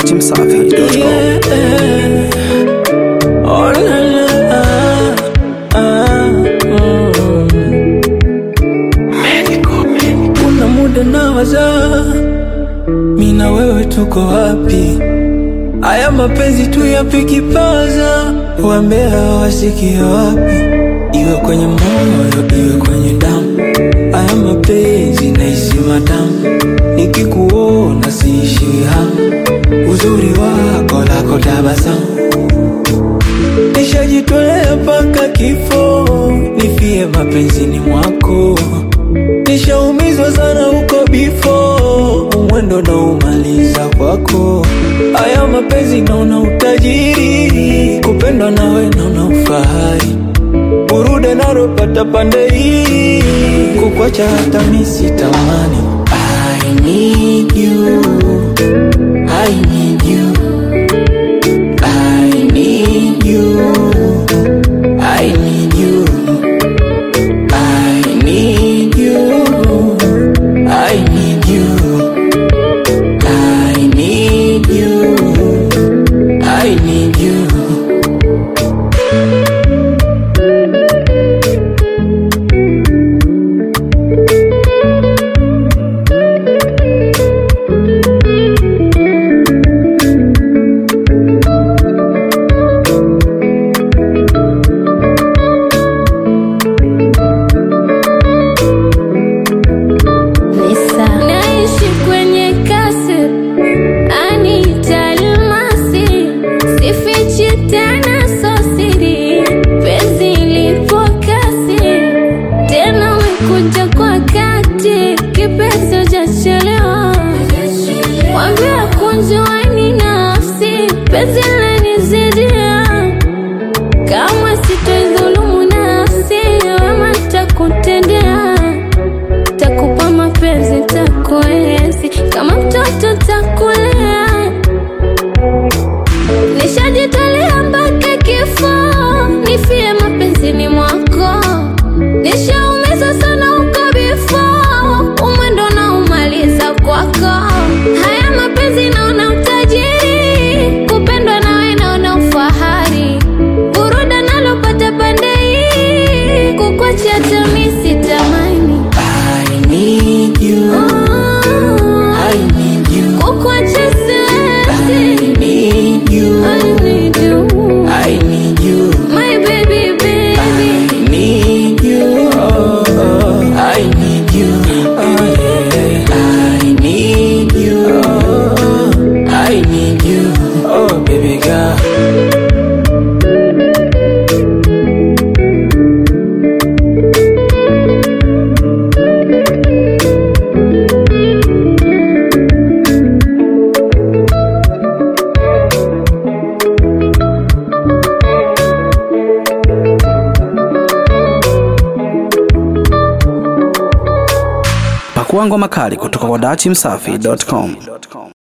dachimsafi.com. Oh, la, la, ah, mm. Kuna muda nawaza mi na wewe tuko wapi? Aya mapenzi tu yapikipaza, wambea wasikie wapi? Iwe kwenye moyo, iwe kwenye damu, aya mapenzi nahisi matamu, nikikuona siishiwi hamu, uzuri wako lako tabasamu Nishajitolea mpaka kifo, nifie mapenzini mwako. Nishaumizwa sana huko bifo, umwendo na umaliza kwako. Aya mapenzi naona utajiri, kupendwa nawe naona ufahari. Burude naropata pande hii, kukwacha hata misitamani. I need you, I need you. I need you. I need you. I need you. I need you. I need you. I need you. Naishi kwenye kasi Anita Almasi Sifichi tena sosiri Penzi lipo kasi Tena umekuja kwa kati Kipenzi hujachelewa Wambia kunjuani nafsi Penzi lanizidia Kama sitoidhulumu nafsi Wema takutendea takupa mapenzi takuenzi kama mtoto takulea nishajitolea mpaka kifo nifie mapenzini mwako nishaumiza sana huko bifo umwendo na umaliza kwako haya mapenzi naona utajiri kupendwa nawe naona ufahari buruda nalopata pande hii kukwacha tamisi tamani I need you. I need you. Kukwacha I siwezi need you. I need you I need you. My baby baby I need you. I need you. I need you. I need you. Oh, baby girl. Pakua ngoma kali kutoka kwa dachimsafi.com.